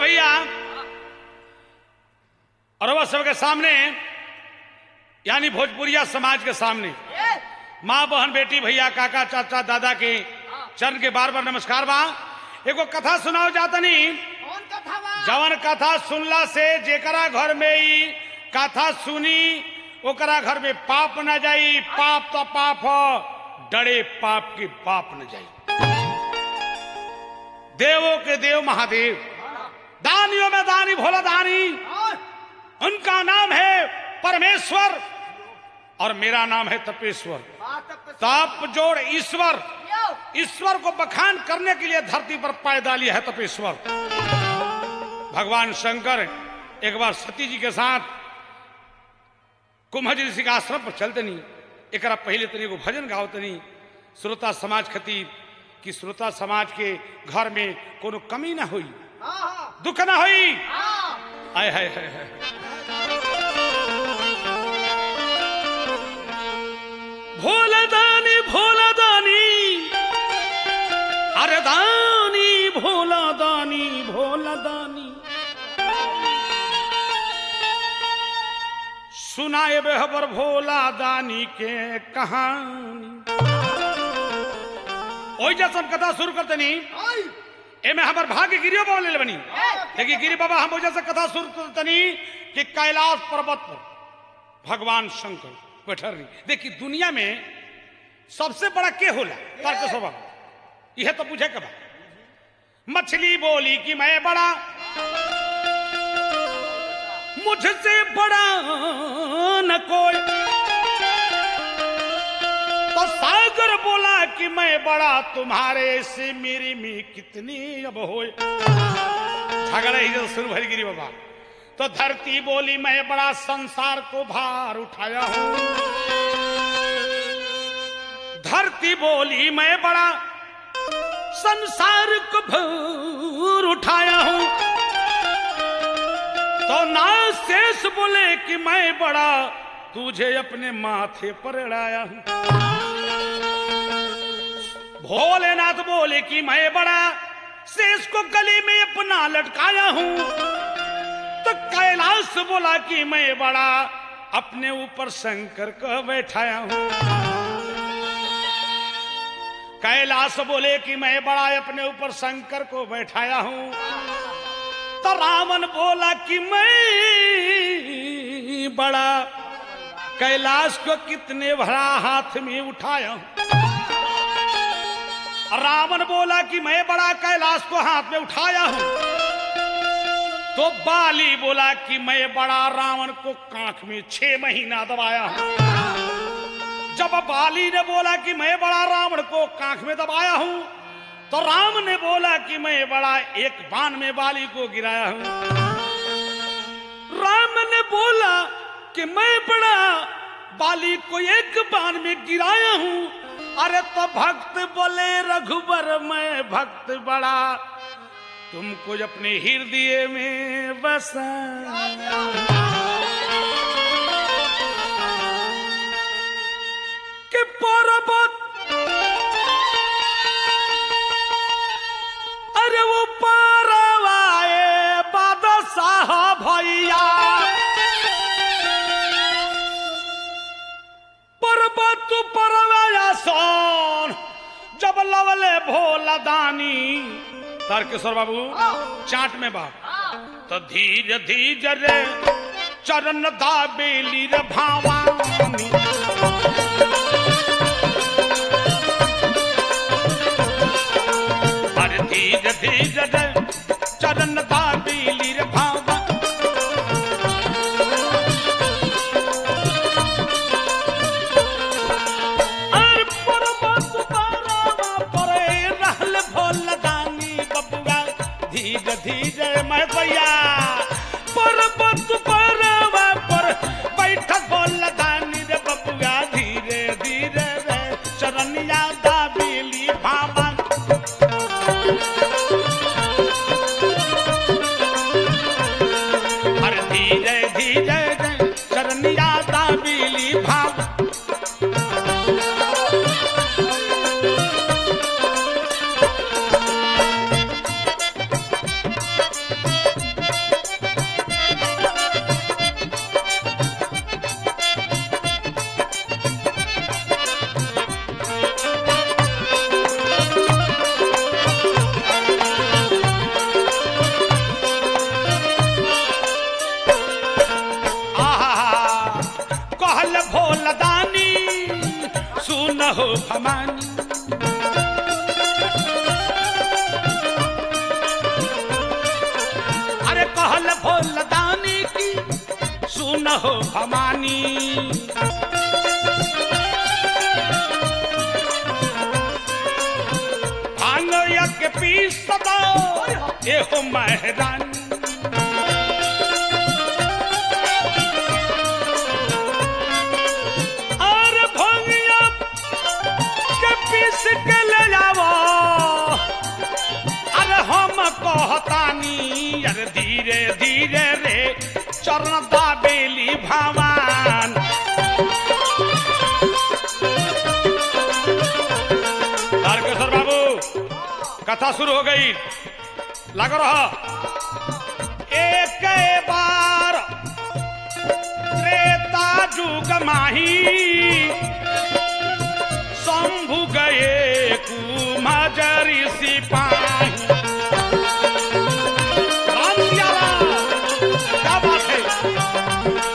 भैया और वह सबके सामने यानी भोजपुरिया समाज के सामने माँ बहन बेटी भैया काका चाचा दादा के चरण के बार बार नमस्कार बा एगो कथा सुनाओ जातनी कौन कथा बा जवन कथा सुनला से जेकरा घर में ई कथा सुनी ओकरा घर में पाप न जाई पाप तो पाप ह डरे पाप के पाप न जाई देवों के देव महादेव दानियों में दानी भोला दानी और उनका नाम है परमेश्वर और मेरा नाम है तपेश्वर बात तब तप जोड़ ईश्वर यो ईश्वर को बखान करने के लिए धरती पर पैदा लिया है तपेश्वर भगवान शंकर एक बार सती जी के साथ कुंभज ऋषि के आश्रम पर चलते नहीं एक पहले तनी एगो भजन गाओ तनी श्रोता समाज खातिर कि श्रोता समाज के घर में कोनो कमी ना हुई हाँ हाँ दुख ना हुई हाँ आय हाय हाय हाय भोला दानी भोला दानी अरे दानी भोला दानी भोला दानी सुनाए बेहबर भोला दानी के कहानी ओई जैसा हम कथा शुरू करते नहीं ओए एमे हमार भाग्य गिरियो बोले बनी देखिए गिरी बाबा हम वजह से कथा शुरू तनी कि कैलाश पर्वत पर भगवान शंकर बैठल रही देखिए दुनिया में सबसे बड़ा के होला तर्क स्वभाव यह तो पूछे कबा मछली बोली कि मैं बड़ा मुझसे बड़ा न कोई तो सागर बोला कि मैं बड़ा तुम्हारे से मेरी में कितनी अब हो झगड़ा ही जो शुरू भरी गिरी बाबा तो धरती बोली मैं बड़ा संसार को भार उठाया हूं धरती बोली मैं बड़ा संसार को भार उठाया हूं तो ना शेष बोले कि मैं बड़ा तुझे अपने माथे पर अड़ाया हूं भोलेनाथ बोले कि मैं बड़ा शेष को गले में अपना लटकाया हूं तो कैलाश बोला कि मैं बड़ा अपने ऊपर शंकर को बैठाया हूं कैलाश बोले कि मैं बड़ा अपने ऊपर शंकर को बैठाया हूं तो रावण बोला कि मैं बड़ा कैलाश को कितने भरा हाथ में उठाया हूं रावण बोला कि मैं बड़ा कैलाश को हाथ में उठाया हूं तो बाली बोला कि मैं बड़ा रावण को कांख में छह महीना दबाया हूं जब बाली ने बोला कि मैं बड़ा रावण को कांख में दबाया हूं तो राम ने बोला कि मैं बड़ा एक बाण में बाली को गिराया हूं राम ने बोला कि मैं बड़ा बाली को एक बाण में गिराया हूं अरे तो भक्त बोले रघुबर मैं भक्त बड़ा तुमको अपने हृदय में बसा कि पर्वत अरे वो परवाए बादशाह भैया पर्वत परवाया सोन जब लवले भोला दानी तारकेश्वर बाबू चाट में बा तो धीरे धीरे रे चरण दाबेली रे भावानी अरे धीरे धीरे रे चरण दाबेली रे भावा अरे पर्वत तारावा परे रहल भोला दानी बबुआ धीरे धीरे मैं भैया पर्वत परवा पर बैठक भोला दानी रे बबुआ धीरे धीरे रे चरनिया दाबेली भावा अरे धीरे धीरे रे चरनिया दाबेली भावा हो भवानी अरे कहल भोल दानी की सुन हो भवानी भांग यज्ञ पीस सदा एहो महरानी और भंगिया के पीस के ले जावो अरे हम कहतानी अरे धीरे धीरे रे चरण दाबेली भवान तारकेश्वर बाबू कथा शुरू हो गई लग रहा एक बार त्रेता जुग माही शंभु गए कुमजरी सिपाही राम सिया राम। क्या बात है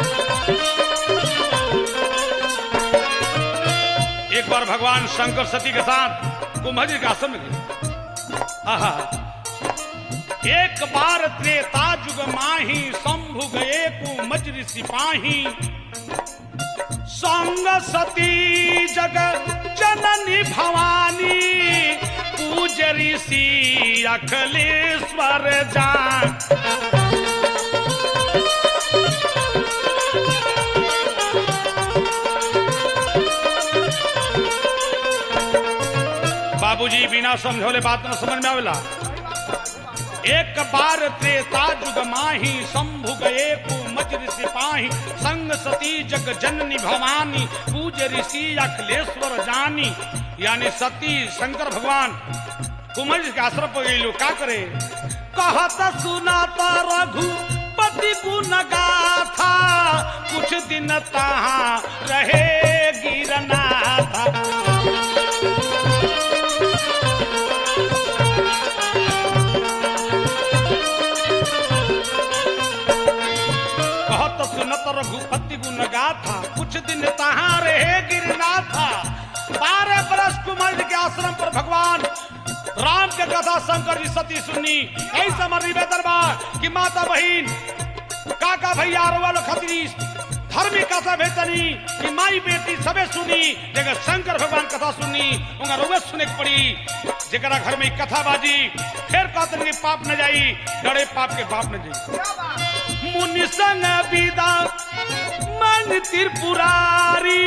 एक बार भगवान शंकर सती के साथ कुंभजी के आश्रम में गए आहा एक बार त्रेता जुग माही शंभु गए कुमजरी सिपाही संग सती जग जननी भवानी पूज ऋषि अखिलेश्वर जान बाबूजी बिना समझौले बात न समझ में आवेला एक बार त्रेता जुग माही शंभु गए कुमज सिपाही संग सती जग जननी भवानी पूज ऋषि अखिलेश्वर जानी यानी सती शंकर भगवान कुमज के आश्रम पर गई का करे कहत सुनाता रघु पति गुण गाथा कुछ दिन तहाँ रहे गिरनाथा कहत सुनत रघुपति गुण गाथा कुछ दिन तहाँ रहे गिरनाथा बारह बरस कुमार के आश्रम पर भगवान राम के कथा शंकर जी सती सुनी ऐसा मर निवेदन बा कि माता बहिन काका भैया वालो खतरी धर्मी कथा भेतनी कि माई बेटी सबे सुनी जगह शंकर भगवान कथा सुनी उनका रोवे सुने के पड़ी जरा घर में कथा बाजी फिर कहते कि पाप न जाई डरे पाप के पाप न जाई क्या बात मुनि संग विदा मन त्रिपुरारी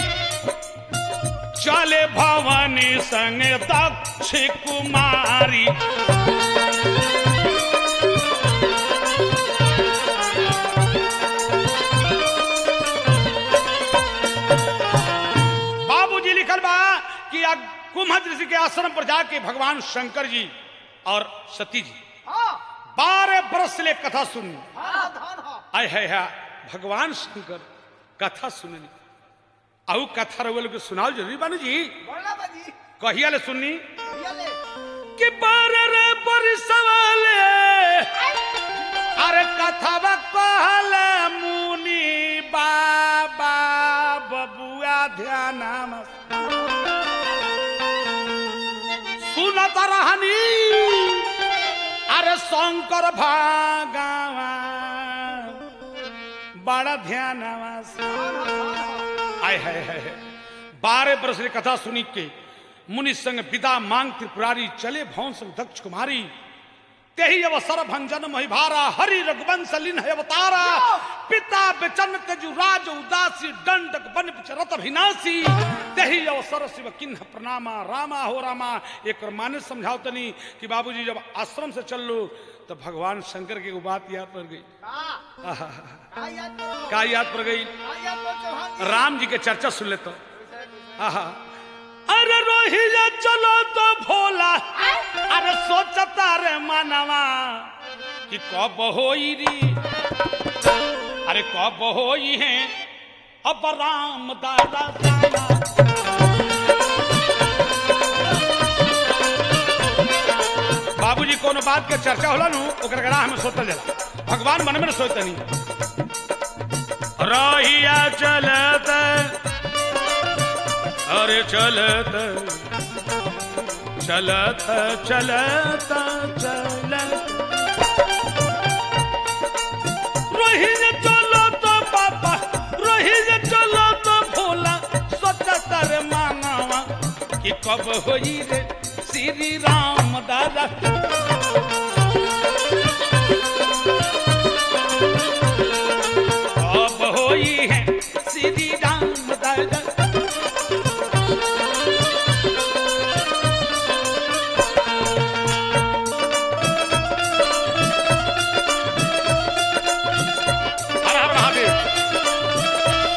चले भवानी संग दक्ष कुमारी बाबूजी लिखल बा कि आ कुम्भ ऋषि के आश्रम पर जाके भगवान शंकर जी और सती जी हाँ बारह बरस से ले कथा सुनी हाँ धन हो आय है है भगवान शंकर कथा सुननी आउ कथा रउआ लोग के सुनाओ जरूरी बानू जी बोलना बाजी कहिया ले सुननी ये ले कि बारह रे बरसवाले अरे कथा कहले मुनि बाबा बबुआ ध्यान सुनत रहनी अरे शंकर भागवा बड़ा ध्यान आय है है है। बारह बरस रे कथा सुनी के मुनि संग विदा मांग त्रिपुरारी चले भवन संग दक्ष कुमारी तेही अवसर भंजन महिभारा हरि रघुवंश लिन है अवतारा पिता बेचन तेजु राज उदासी दंडक बन पिचरत अभिनाशी तेही अवसर शिव किन्ह प्रणामा रामा हो रामा एक माने समझाओ तनी कि बाबूजी जब आश्रम से चल लो तो भगवान शंकर की एगो बात याद पड़ गई हाँ आहा, का याद करो का याद पड़ गई का याद करो चौहान जी राम जी के चर्चा सुन लेता आहा अरे रोहिया चलो तो भोला अरे सोचता रे मानवा कि कब होई री अरे कब होई है अब राम दादा जाना बाबूजी कोनो बात के चर्चा होला नु ओकर गड़ा हमें सोतल जाला भगवान मन में सोचते नहीं रहिया चलत अरे चलत चलत चलत चलत रोहित चलत बाबा रोहित चलत भोला सतर मानवा कि कब होई रे श्री राम दादा कब होई है श्री राम दादा हर हर महादेव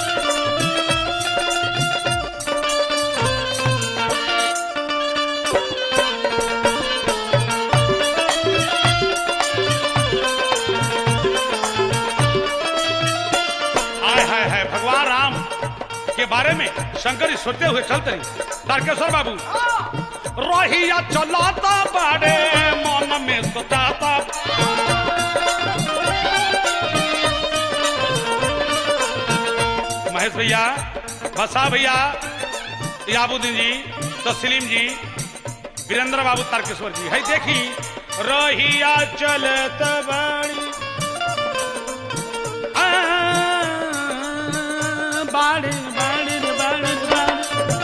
आय हाय हाय भगवान राम के बारे में शंकर जी सोचते हुए चलते रही तारकेश्वर बाबू रोहिया चलाता बड़े मन में सोचाता महेश भैया बसा भैया याबुद्दीन जी तस्लीम जी वीरेंद्र बाबू तारकेश्वर जी है देखी रोहिया चलत बड़ी आ, बाड़ी बाड़ी बाड़ी बाड़ी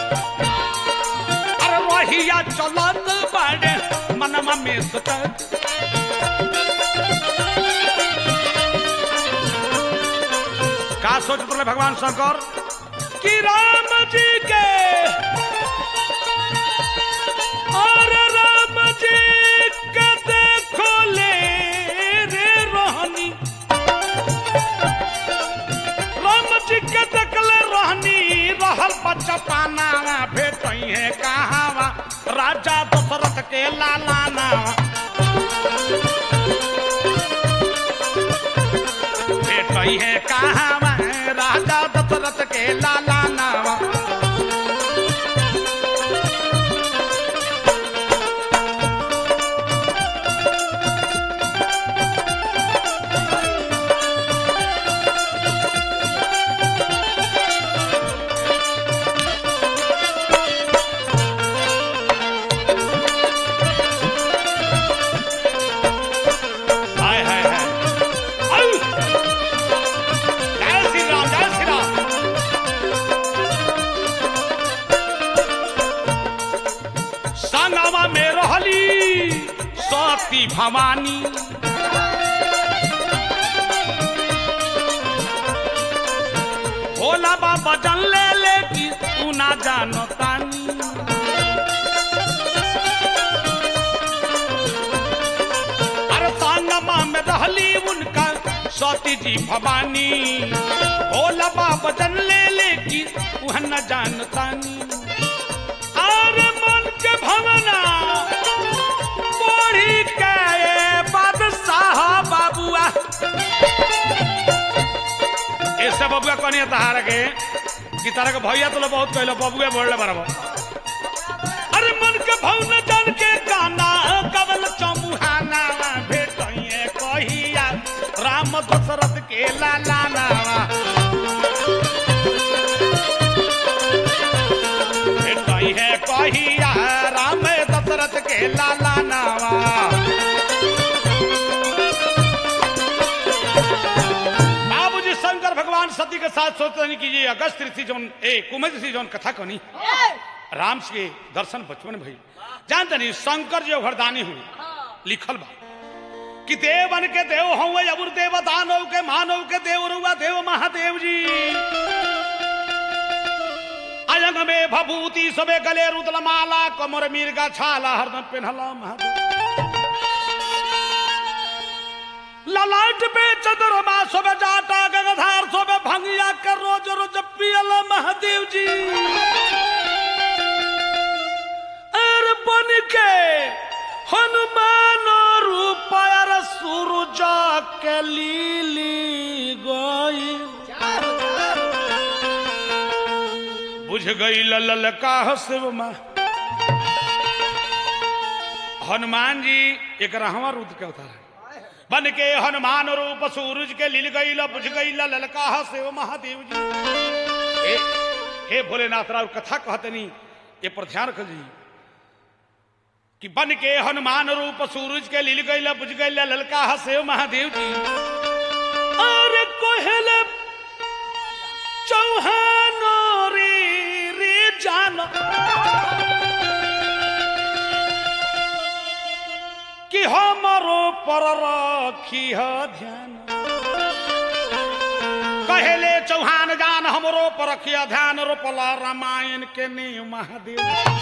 अरे रोहिया चलत बाड़े मनमा में सुतत का सोचत रहे भगवान शंकर कि राम जी के और राम जी के देखो ले रे रोहनी राम जी के देखले रहनी रहल बच्चा पाना भेट है कहावा राजा दशरथ के लालाना भेट है कहावा राजा दशरथ के लालाना हाय हाय हाय आउ! जय श्री राम जय श्री राम संगमा में रहली सती भवानी भोला बाबा जन ले ले कि तू ना जानो तानी अरे संगमा में रहली उनका सती जी भवानी भोला बाबा जन ले ले कि वह न जानतानी अरे मन के भवना पढ़ी के बादशाह बाबुआ ऐसे बबुआ कनी तहार के कि तारा के भैया तो बहुत कहलो बबुआ बोलले बराबर अरे मन के भवन जान के गाना कवल चमुहाना भेटइए कहिया राम दशरथ के लालाना भेटइए कहिया राम दशरथ के लालाना बाबूजी शंकर भगवान सती के साथ सोचते नहीं कीजिए अगस्त ऋषि जौन ए कुमुद ऋषि जौन कथा कनी राम के दर्शन बचपन में भई जानते नहीं शंकर जी वरदानी हुई लिखल बा कि देवन के देव हूँ अबुर देव दानव के मानव के देव रुआ देव महादेव जी अयंग में भभूति सबे गले रुदल माला कमर मिर्गा छाला हरदम पेन्हला महादेव ललाट पे चंद्रमा सोबे जाटा गगधार सोबे भंगिया के रोज रोज पियल महादेव जी अरे बन के हनुमान रूप अर सूरज के लीली गई बुझ गई लल का शिव माँ हनुमान जी एक रहवा रुद के उतार बन के हनुमान रूप सूरज के लील गई बुझ गई ललका शिव महादेव जी ए, हे भोलेनाथ राव कथा कहतनी ये पर ध्यान रख जी कि बन के हनुमान रूप सूरज के लील गैला बुझ गैला ललका हसेव महादेव जी अरे कोहले चौहानो रे रे जान कि हमरो पर रखी ध्यान कहेले चौहान जान हमरो पर रखिया ध्यान रोपला रामायण के नीव महादेव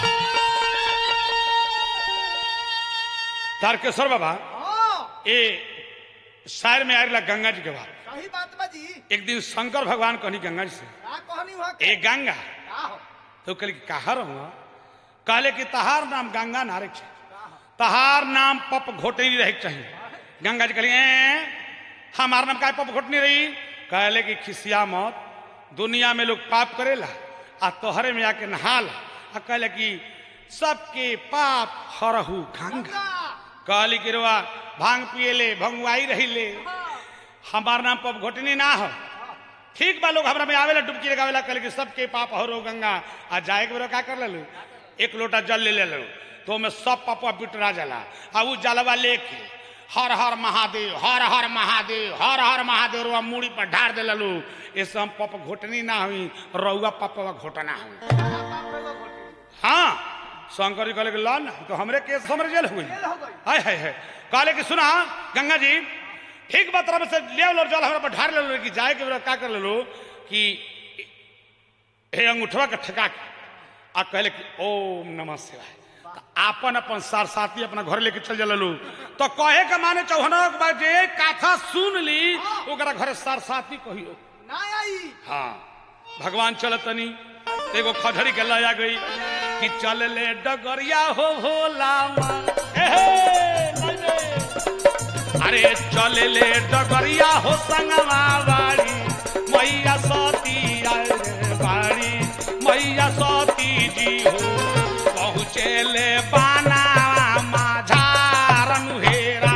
तारकेश्वर बाबा हाँ ए शायर में आयला गंगा जी के बात सही बात बा जी एक दिन शंकर भगवान कहनी गंगा जी से का कहनी हुआ ए गंगा का हो तो कहले कि कहा रहूंगा कहले कि तहार नाम गंगा नारे छे तहार नाम पप घोटनी रहे के चाहिए गंगा जी कहलिए "ए, हमार नाम का पप घोटनी रही कहले कि खिसिया मत दुनिया में लोग पाप करेला आ तोहरे में आके नहाला आ कहले कि सबके पाप हरहु गंगा कहली कि रुआ भांग पिएले भंगुआई रहिले हमार नाम पप घोटनी ना हो ठीक बा लोग हमरा में आवेला डुबकी लगावेला कहले कि सबके पाप हरो गंगा आ जाए के बेरा का कर लेलू एक लोटा जल ले ले लो तो में सब पापा बिटरा जाला आ उ जलवा लेके हर हर महादेव हर हर महादेव हर हर महादेव रुआ मूड़ी पर ढार दे ललू इससे हम पप घोटनी ना हुई रउआ पपवा घोटना हुई हाँ शंकर जी कहले कि ला ना तो हमरे केस हमरे जेल हो गई जेल हो गई। हाय हाय हाय कहले कि सुना गंगा जी ठीक बात तरफ से ले लो जल हमरा पर ढार ले लो कि जाए के बेरा का कर ले लो कि हे अंगूठवा के ठका के आ कहले कि ओम नमः शिवाय तो आपन अपन सार साथी अपना घर लेके चल जललू तो कहे के माने चौहना के बाद जे कथा सुन ली ओकरा घरे सार साथी कहियो ना आई हाँ भगवान चल तनी एगो खजड़ी के लया गई कि चल ले डगरिया हो भोला माँ। ए हे, नहीं रे। अरे चल ले डगरिया हो संगवा बाड़ी मैया सती आए रे बाड़ी मैया सती जी हो पहुँचे ले बाना माझारन हेरा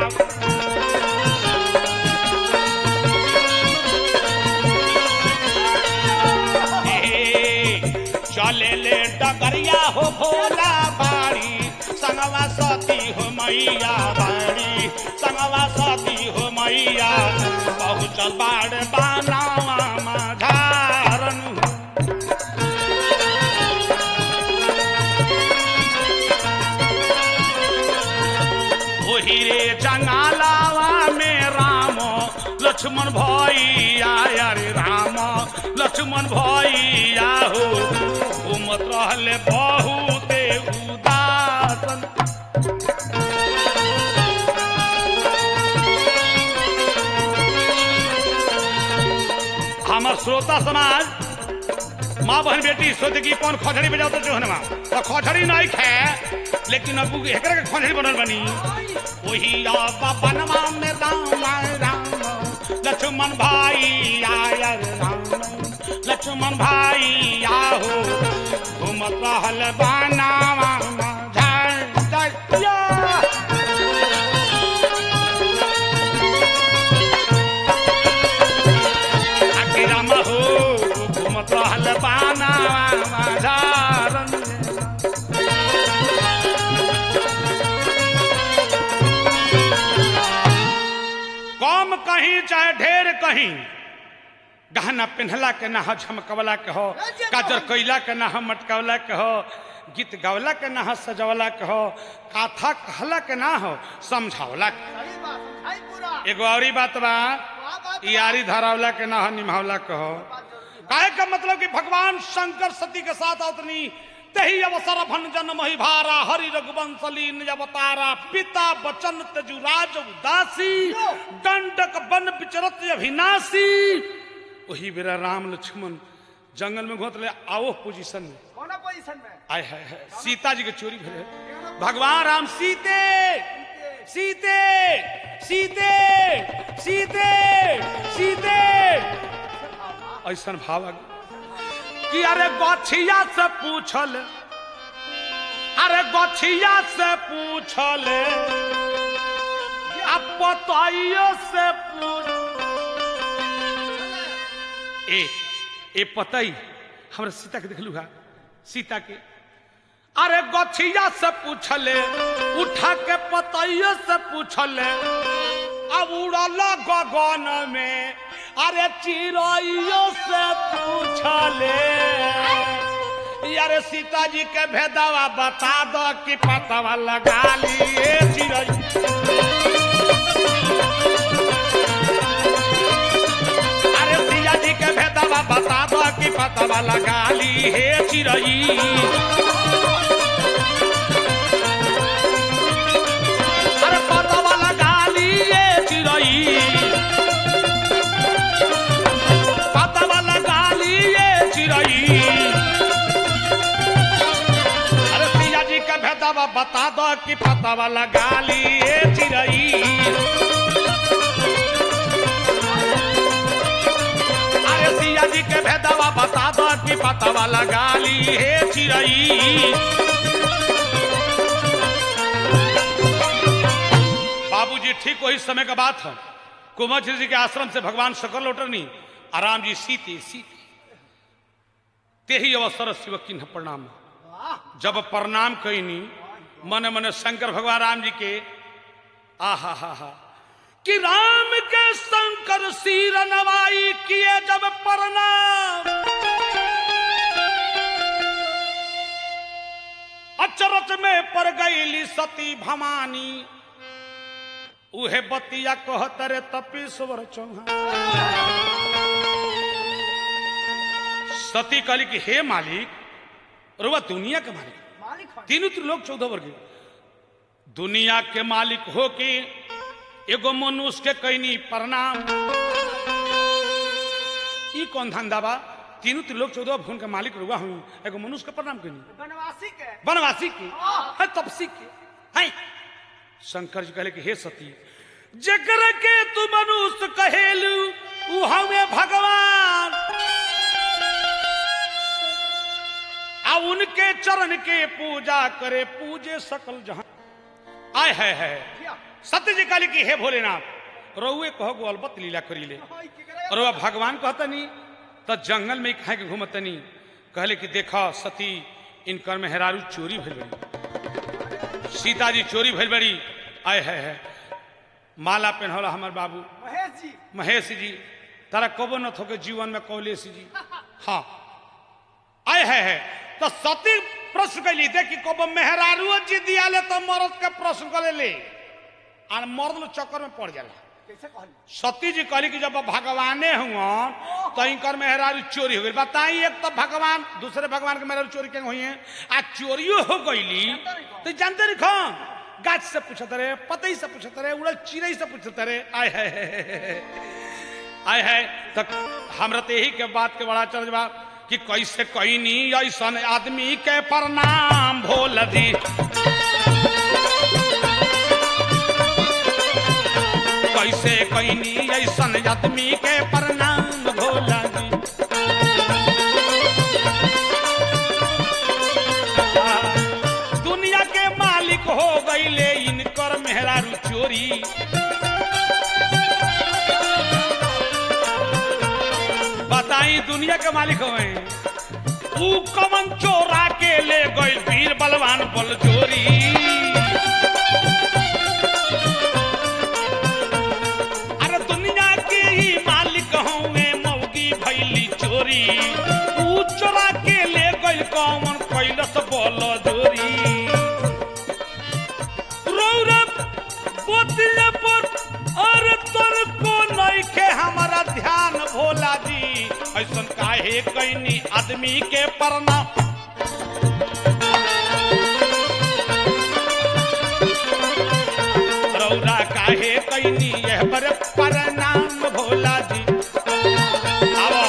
चले ले डगरिया हो भोला बाड़ी संगवा सती हो मैया बाड़ी संगवा सती हो मैया पहुँचल बाड़ बानावा माझारन ओही रे जंगालावा में राम लक्ष्मण भैया अरे राम लक्ष्मण भैया हो घूमत रहले बहुत उदासन हमर श्रोता समाज माँ बहन बेटी सोचे कि कौन खजड़ी बजाओ तो जोहनवा तो खजड़ी नहीं खे लेकिन अब एकरा के खजड़ी बनल बनी वही बनवा में राम राम लक्ष्मण भाई आया राम लक्ष्मण भाई आहो घूमत रहल बनावा जय जय या। आखिर राम हो घूमत रहल बनावा झारन कम कहीं चाहे ढेर कहीं गहना पिन्हला के ना हो झमकवला के हो काजर कैला के ना हो मटकवला के हो गीत गवला के ना हो सजवला के हो काथा कहला के ना हो समझावला के सही बात समझाई पूरा एगो औरी बात बा का बात बा? यारी धरावला के ना हो निभावला के हो बात जरूरी है। काहे का मतलब कि भगवान शंकर सती के साथ अवतनी तही अवसर भंजन मही भारा हरि रघुवंशलीन अवतारा पिता बचन तजुराज उदासी दंडक बन विचरत अभिनाशी वही बेरा राम लक्ष्मण जंगल में घोत ले आओ पोजीशन में कौना पोजीशन में आय हाय हाय सीता जी के चोरी भेले भगवान राम सीते सीते सीते सीते सीते ऐसा भाव आ गया कि अरे गछिया से पूछल अरे गछिया से पूछल अब पतइयो से पूछ ए ए पतई हमरा सीता के देखलू हा सीता के अरे गछिया से पूछले उठा के पतैया से पूछले अब उड़ल गगन में अरे चिड़ैयो से पूछले यारे सीता जी के भेदवा बता दो कि पतवा लगा लिए चिड़ै अरे सिया जी के भेदवा बता दो कि पतवा लगा ली हे चिड़ई अरे पतवा लगा ली हे चिड़ई पतवा लगा ली हे चिड़ई अरे सिया जी के भेदवा बता दो कि पतवा लगा ली हे चिड़ई अरे सिया जी के भेदवा बता दो कि पतवा लगा ली हे चिड़ई बाबूजी ठीक वही समय का बात है कुंवर जी के आश्रम से भगवान शकर लौटरनी आराम जी सीते सीते तेही अवसर शिव किन्ह प्रणाम वाह जब प्रणाम कैनी मन मन शंकर भगवान राम जी के आहा हा हा कि राम के शंकर सिर नवाई किए जब प्रणाम अचरज में पड़ गईली सती भवानी उहे बतिया कहत रे तपेश्वर चौहान सती कहली कि हे मालिक रुआ दुनिया के मालिक मालिक हो तीनों त्रिलोक चौदह वर्ग दुनिया के मालिक हो के एगो मनुष्य के कैनी प्रणाम ई कौन धंधा बा तीनों त्रिलोक चौदह भुवन के मालिक रुआ हुई एगो मनुष्य के प्रणाम कैनी बनवासी के वनवासी के है तपसी के है शंकर जी कहले कि हे सती जकर के तू मनुष्य कहेलू उ हमें भगवान आ उनके चरण के पूजा करे पूजे सकल जहां आय है है क्या सत्य जी कहले कि हे भोलेनाथ रउए कहो गो अलबत लीला करीले हाय की करेगा और वह भगवान कहतनी तो जंगल में खाए के घूमतनी कहले कि देखा सती इनकर मेहरारू चोरी भइल बड़ी सीता जी चोरी भइल बड़ी आय है है माला पहनौला हमार बाबू महेश जी महेश जी तारा कबो न थोके जीवन में कौलेश जी हाँ आय है है तो सती प्रश्न कैली देखी कबो मेहरारू जी दिया ले तो मर्द के प्रश्न कर ले और मर्द लोग चक्कर में पड़ जाला कैसे कहली सती जी कहली कि जब भगवाने हुआ तो इनकर मेहरारू चोरी हो गई बताई एक तो भगवान दूसरे भगवान के मेहरारू चोरी के हुई है आ चोरियो हो गईली तो जानते नहीं खान गाछ से पूछत रहे पतई से पूछत रहे उड़ल चिड़ई से पूछत रहे आय है आय है तो हमरा तो यही के बात के बड़ा चर्च बा कि कैसे कैनी ऐसन आदमी के प्रणाम भोल दी कैसे कैनी ऐसन आदमी के प्रणाम भोला जी दुनिया के मालिक हो गईले इनकर मेहरारू चोरी बताई दुनिया के मालिक हो ऊ कमन चोरा के ले गई वीर बलवान बल चोरी अरे दुनिया के ही मालिक हूँ मौगी भैली चोरी ऊ चोरा के ले गई कौन कैलस बोल जोरी रौरब बोतिया पर अरे तोर को नइखे हमारा ध्यान भोला जी ऐसन काहे कैनी आदमी के परना रौरा काहे कैनी यह पर प्रणाम भोला जी आवो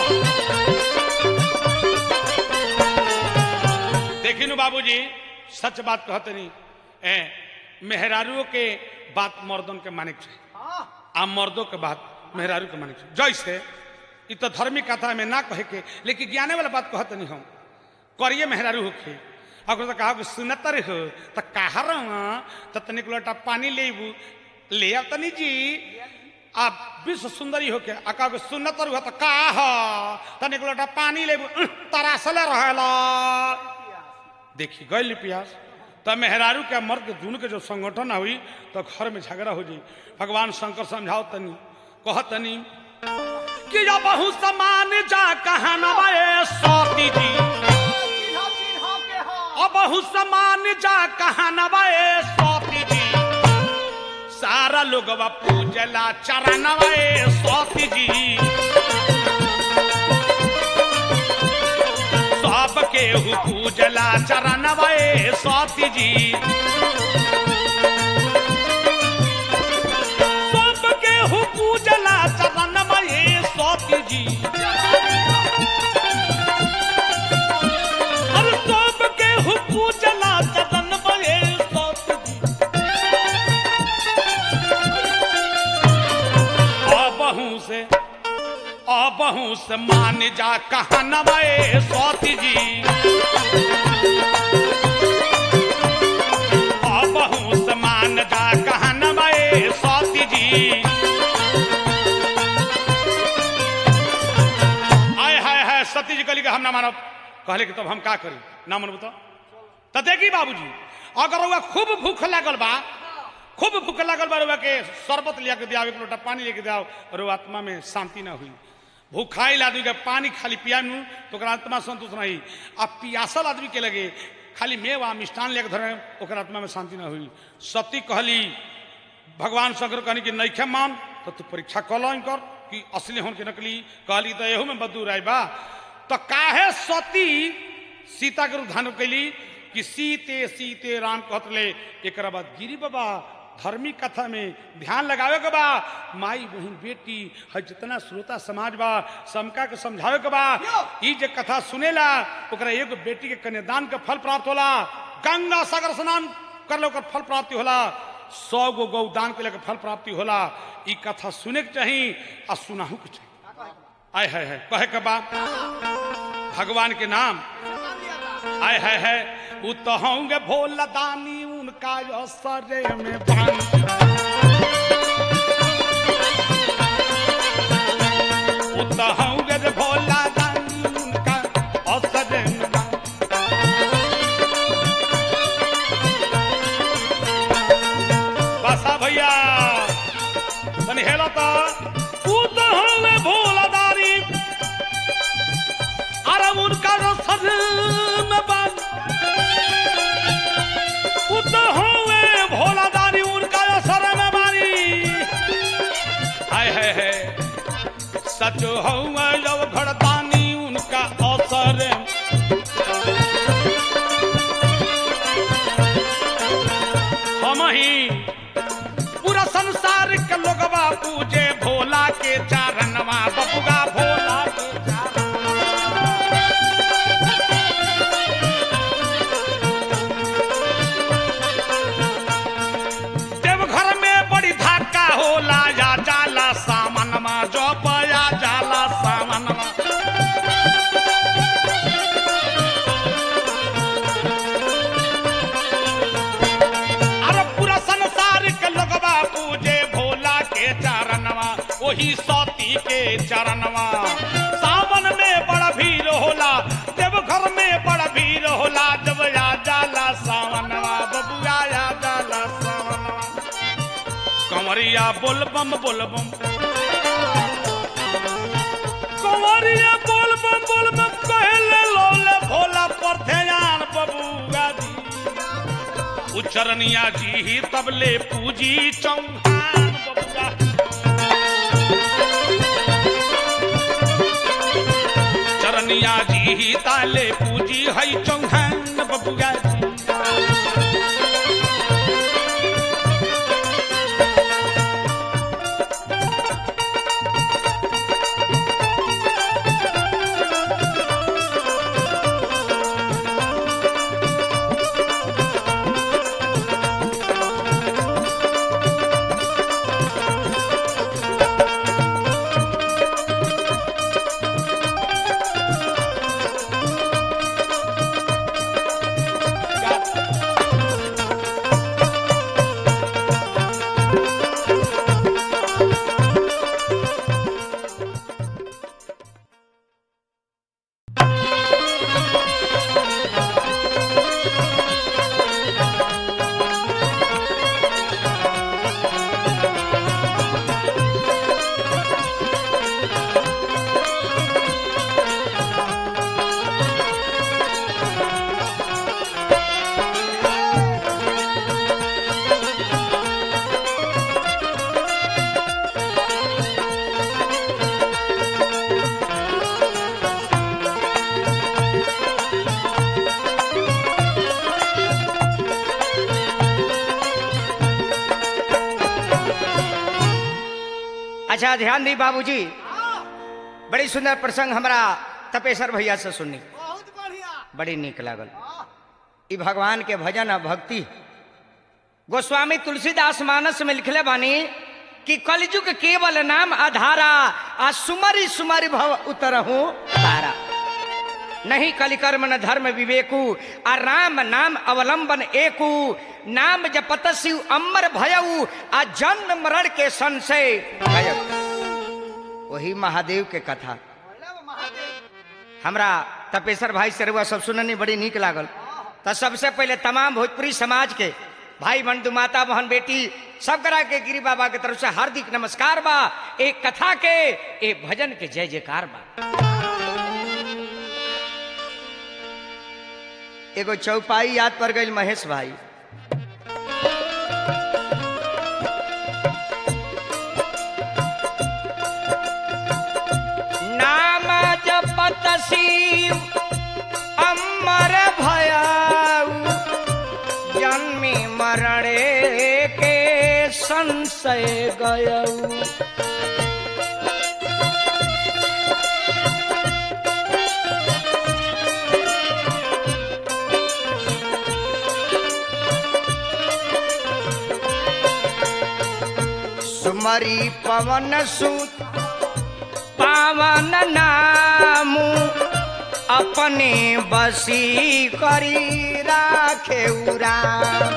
देखिनु बाबूजी सच बात कहते नहीं ए मेहरारुओं के बात मर्दों के माने के चाहिए हाँ आ मर्दों के बात मेहरारू के माने के चाहिए जैसे इ तो धर्मी कथा में ना कहे के लेकिन ज्ञाने वाला बात कहते नहीं हम करिए मेहरारू होके अगर तो कहा सुनतर हो तो कहा रहा तो तनिक लोटा पानी लेबू ले अब तनी जी आप विश्व सुंदरी होके अका के सुन्नत हुआ तो का ह तनिक लोटा पानी ले तरासले रहेला देखी गई प्यास तब मेहरारू के मर्द के दुनू के जो संगठन हुई तो घर में झगड़ा हो जाई भगवान शंकर समझाओ तनी कह तनी कि जब बहु समान जा कहा नवाए सती जी चिन्हो चिन्हो के हो अब बहु समान जा कहा नवाए सती जी सारा लोग पूजला चरणवाए सती जी सब केहू पूजला चरणवाए सती जी सब केहू पूजला चरणवाए सती जी अरे सब केहू पूजला चरणवाए सती जी अबहू से अबहू से मान जा कहनवे सती जी अबहू से मान जा कहनवे सती जी आय हाय हाय सती जी कहली कि हम ना मानब कहले कि तब हम का करी ना मानब तो तो देखी बाबूजी अगर रउआ खूब भूख लागल बा खूब भूख लागल बा रउआ के शरबत लिया के दियाओ एक लोटा पानी लेके दियाओ और वो आत्मा में शांति ना हुई भूखाइल आदमी के पानी खाली पिया नू तो ओकरा आत्मा संतोष नहीं आ पियासल आदमी के लगे खाली मेवा मिष्ठान लेके धरे ओकरा आत्मा में शांति ना हुई सती कहली भगवान शंकर कहनी कि नैखे मान तो तू परीक्षा कल कर कि असली होन के नकली कहली तो एहू में बदू राय बा तो काहे सती सीता के रूप धारण कैली कि सीते सीते राम कहतले एक बाद गिरी बाबा धर्मी कथा में ध्यान लगावे के बा माई बहन बेटी है जितना श्रोता समाज बा समका के समझावे के बा ई जे कथा सुनेला ओकरा एगो बेटी के कन्यादान के फल प्राप्त होला गंगा सागर स्नान कर ओकर फल प्राप्ति होला सौ गो गौदान के लेकर फल प्राप्ति होला ई कथा सुने के चाही आ सुनाहू के चाही आय है है कहे के बा भगवान के नाम आय है है उ तो होंगे भोला दानी उनका असरे में बानी उ तो होंगे रे भोला दानी उनका असरे में बानी बसा भैया तनी हेलो तो उ तो होंगे भोला दानी अरे उनका असर में बानी उत होवे भोला दानी उनका असर में बानी हाय है है सच होवे जब घड़तानी उनका असर हम ही पूरा संसार के लोगवा पूजे भोला के चारणवा बपुगा भोला के चारण देवघर में बड़ी धक्का होला या जाला सामनमा जो पया जाला सामनमा अरे पूरा संसार के लोगवा पूजे भोला के चरणवा वही सती के चरणवा सावन में बड़ा भीड़ होला देवघर में बड़ा भीड़ होला जब या जाला सावनवा बबुआ या जाला सावनवा कंवरिया बोलबम बोलबम कंवरिया बोलबम बोलबम कहले लोले भोला पर ध्यान बबुआ जी उचरनिया जी ही तबले पूजी चौहान बबुआ चरनिया जी ही ताले पूजी हई चौहान बबुआ जी अच्छा ध्यान दी बाबूजी हाँ, बड़ी सुंदर प्रसंग हमरा तपेश्वर भैया से सुननी बहुत बढ़िया बड़ी नीक लागल हाँ, ई भगवान के भजन आ भक्ति गोस्वामी तुलसीदास मानस में लिखले बानी कि कलयुग केवल नाम आधारा आ सुमरी सुमरी भव उतरहू तारा नहीं कलिकर्म न धर्म विवेकु आ राम नाम अवलंबन एकु नाम जपत शिव अमर भयऊ आ जन्म मरण के संशय गयऊ वही महादेव के कथा बोले वो महादेव हमरा तपेश्वर भाई से रुआ सब सुननी बड़ी नीक लागल तो सबसे पहले तमाम भोजपुरी समाज के भाई बंधु माता बहन बेटी सब करा के गिरी बाबा के तरफ से हार्दिक नमस्कार बा एक कथा के एक भजन के जय जयकार बा एगो चौपाई याद पर गई महेश भाई नाम जपत शिव अमर भयाऊ जन्मी मरणे के संशय गयऊ सुमरी पवन सुत पावन नामू अपने बसी करी राखे राम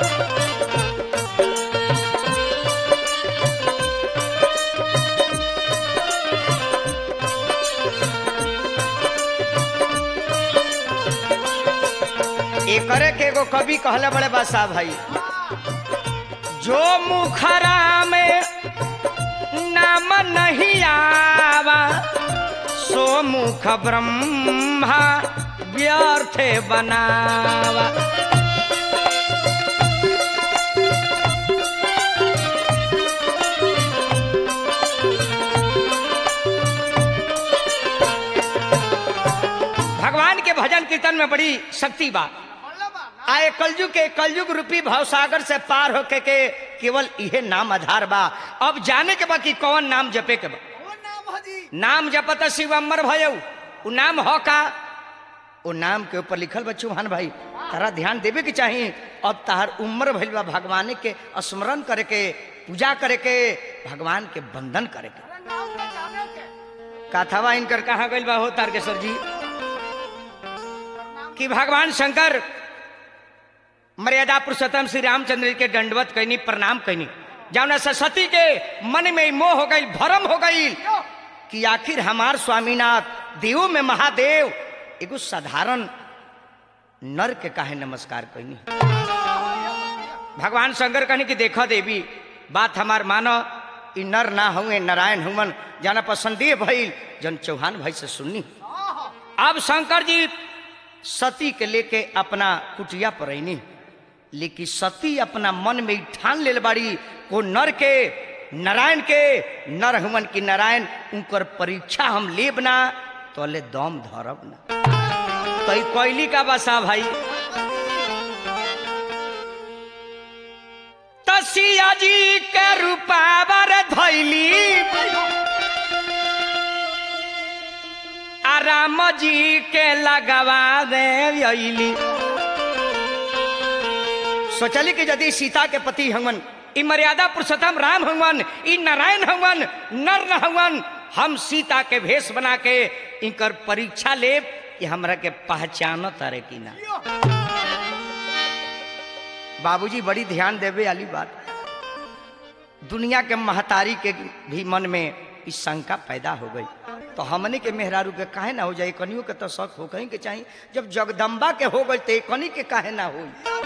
एकरे के एगो कवि कहले बड़े बासा भाई जो मुखरा में नाम नहीं आवा सो मुख ब्रह्मा व्यर्थ बनावा भगवान के भजन कीर्तन में बड़ी शक्ति बा बोले बा ना आए कलयुग के कलयुग रूपी भवसागर से पार होके के केवल इहे नाम आधार बा अब जाने के बा कि कौन नाम जपे के बा वो नाम हजी नाम जपत शिव अमर भयऊ उ नाम हो का वो नाम के ऊपर लिखल बा चौहान भाई तारा ध्यान देवे के चाही अब तार उम्र भइल बा भगवान के स्मरण करे के पूजा करे के भगवान के बंधन करे के अरे नाम के जाने के कथावा इनकर कहाँ गइल बा हो तारकेश्वर जी नाम कि भगवान शंकर मर्यादा पुरुषोत्तम श्री रामचंद्र के दंडवत कैनी प्रणाम कैनी जौना से सती के मन में मोह हो गई भरम हो गई क्यों कि आखिर हमार स्वामीनाथ देवों में महादेव एगो साधारण नर के काहे नमस्कार कैनी भगवान शंकर कहनी कि देखो देवी बात हमार मानो ई नर ना हुए नारायण हुमन जाना पर संदेह भइल जन चौहान भाई से सुननी हाँ हाँ अब शंकर जी सती के लेके अपना कुटिया पर रहनी लेकिन सती अपना मन में ई ठान ले बाड़ी को नर के नारायण के नर हुमन की नारायण उनकर परीक्षा हम लेब ना तो ले दम धरब ना तो ई कोयली का बसा भाई तसिया जी के रूपावर धैली आ राम जी के लगवा दे अइली सोचली कि यदि सीता के पति हवन ई मर्यादा पुरुषोत्तम राम हवन ई नारायण हवन नर न हवन हम सीता के भेष बना के इनकर परीक्षा लेब कि हमरा के पहचानो तारे कि ना बाबूजी बड़ी ध्यान देवे वाली बात दुनिया के महतारी के भी मन में इस शंका पैदा हो गई तो हमने के मेहरारू के काहे ना हो जाए कनियों के तो शक हो कहीं के चाहिए जब जगदम्बा के हो गई तो कनी के काहे ना हो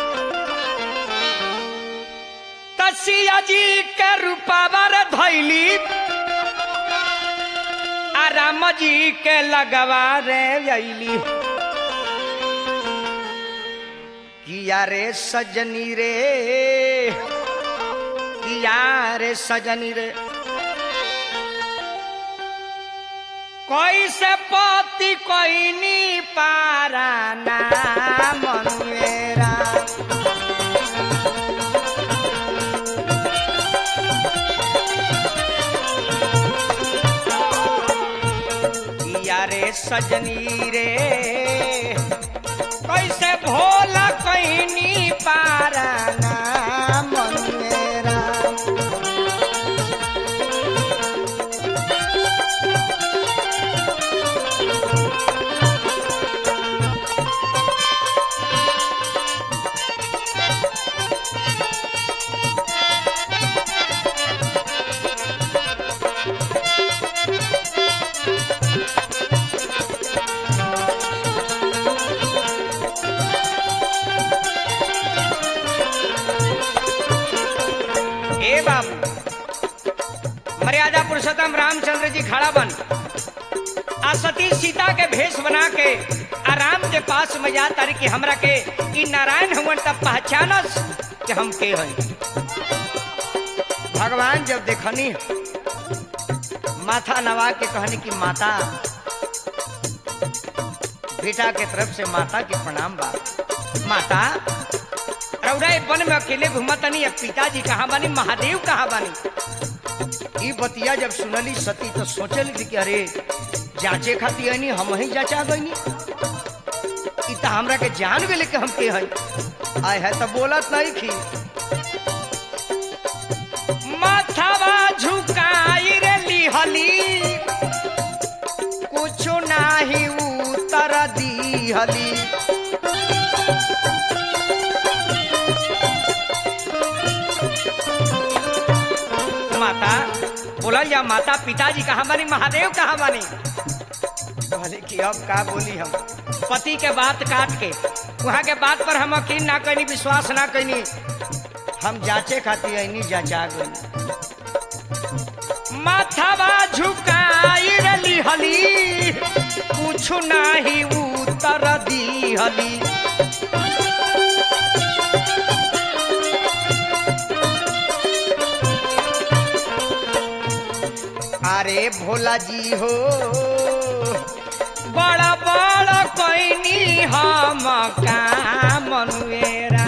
तसिया जी के रूपावर धैली आ राम जी के लगवा रे अइली किया रे सजनी रे किया रे सजनी रे कोई से पति कोई नी पारा ना मनुएरा रे सजनी रे कैसे भोला कहनी पाराना मन मेरा ए बाबू मर्यादा पुरुषोत्तम रामचंद्र जी खड़ा बन आ सती सीता के भेष बना के आ राम के पास में जा तारी कि हमरा के ई नारायण हुवन तब पहचानस कि हम के हई भगवान जब देखनी माथा नवा के कहनी कि माता बेटा के तरफ से माता के प्रणाम बा माता रौरा ए वन में अकेले घूमतनी अब पिताजी कहाँ बानी महादेव कहाँ बानी ई बतिया जब सुनली सती तो सोचल कि अरे जांचे खाती है हम ही जांचा गईनी ई तो हमरा के जान गेले कि हम के हई आय है तो बोलत नहीं खी माथावा झुकाई रे लिहली कुछ नाही उतर दीहली माता बोलल जा माता पिताजी कहाँ बानी महादेव कहाँ बानी कहले कि अब का बोली हम पति के बात काट के वहाँ के बात पर हम यकीन ना कैनी विश्वास ना कैनी हम जांचे खाती ऐनी जांचा गई माथावा झुकाई रली हली कुछ नाही उतर दी हली अरे भोला जी हो बड़ा बड़ा कैनी हम काम मनुएरा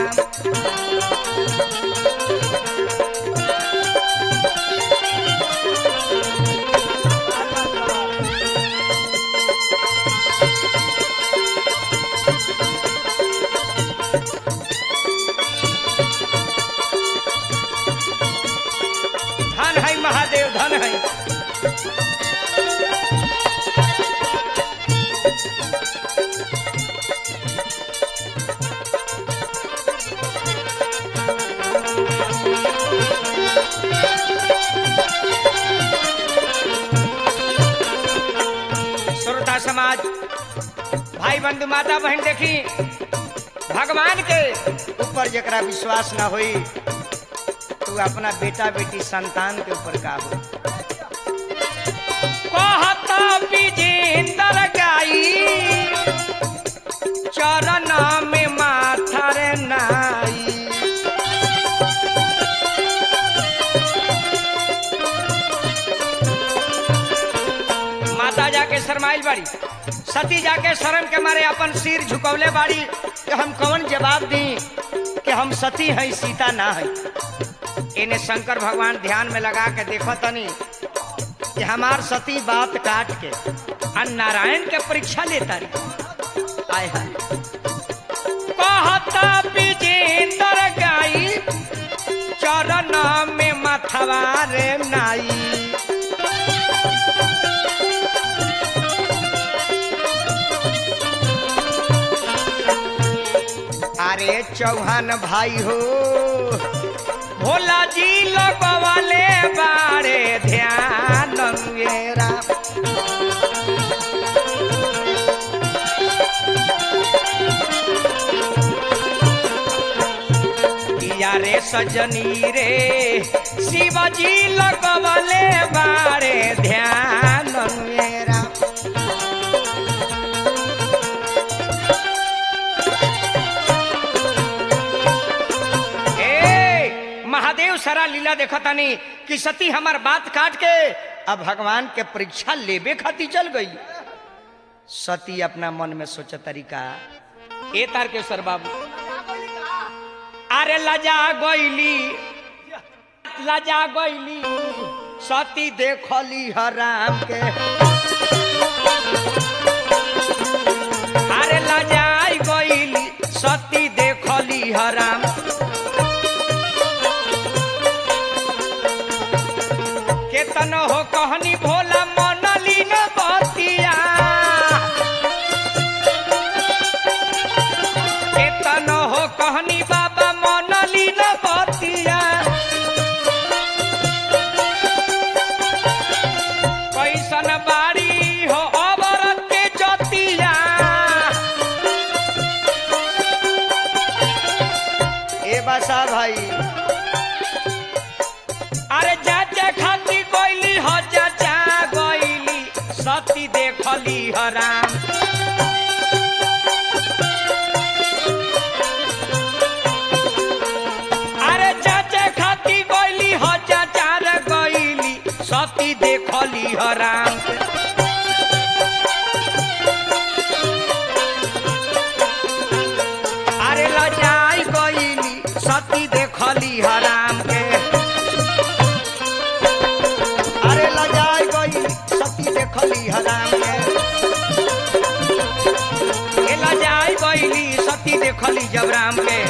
धन है महादेव धन है श्रोता समाज भाई बंधु माता बहन देखी भगवान के ऊपर जरा विश्वास ना होई तू अपना बेटा बेटी संतान के ऊपर का हो कहता विजेंद्र गाई चरण में माथा रे नाई माता जाके शरमाइल बाड़ी सती जाके शर्म के मारे अपन सिर झुकौले बाड़ी कि हम कौन जवाब दी कि हम सती हैं सीता ना है इन्हें शंकर भगवान ध्यान में लगा के देखो तनी कि हमार सती बात काट के आ नारायण के परीक्षा लेता रही आय हाय कहता विजेंद्र गाई चरण में मथवा रे नाई अरे चौहान भाई हो भोला जी लगवाले बारे ध्यान मेरा किया रे सजनी रे शिवजी लगवाले बारे ध्यान मेरा ए महादेव सारा लीला देखा तानी कि सती हमार बात काट के अब भगवान के परीक्षा लेबे खातिर चल गई सती अपना मन में सोच तरीका ए तारकेश्वर बाबू अरे लजा गईली लजा गईली सती देखली हराम के अरे लजाई गईली सती देखली हराम केतन हो कहनी भोला मनली न बतिया केतन हो कहनी बाबा मनली न बतिया कैसन बाड़ी हो अबरत के जतिया ए बसा भाई अरे चाचा खाती गईली हो चाचा गईली सती देखली हराम अरे चाचा खाती गईली हो चाचा रे गईली सती देखली हराम अरे लजाई गईली सती देखली हराम के अरे लजाई गईली सती देखली हराम के ए लजाई गईली सती देखली जबराम के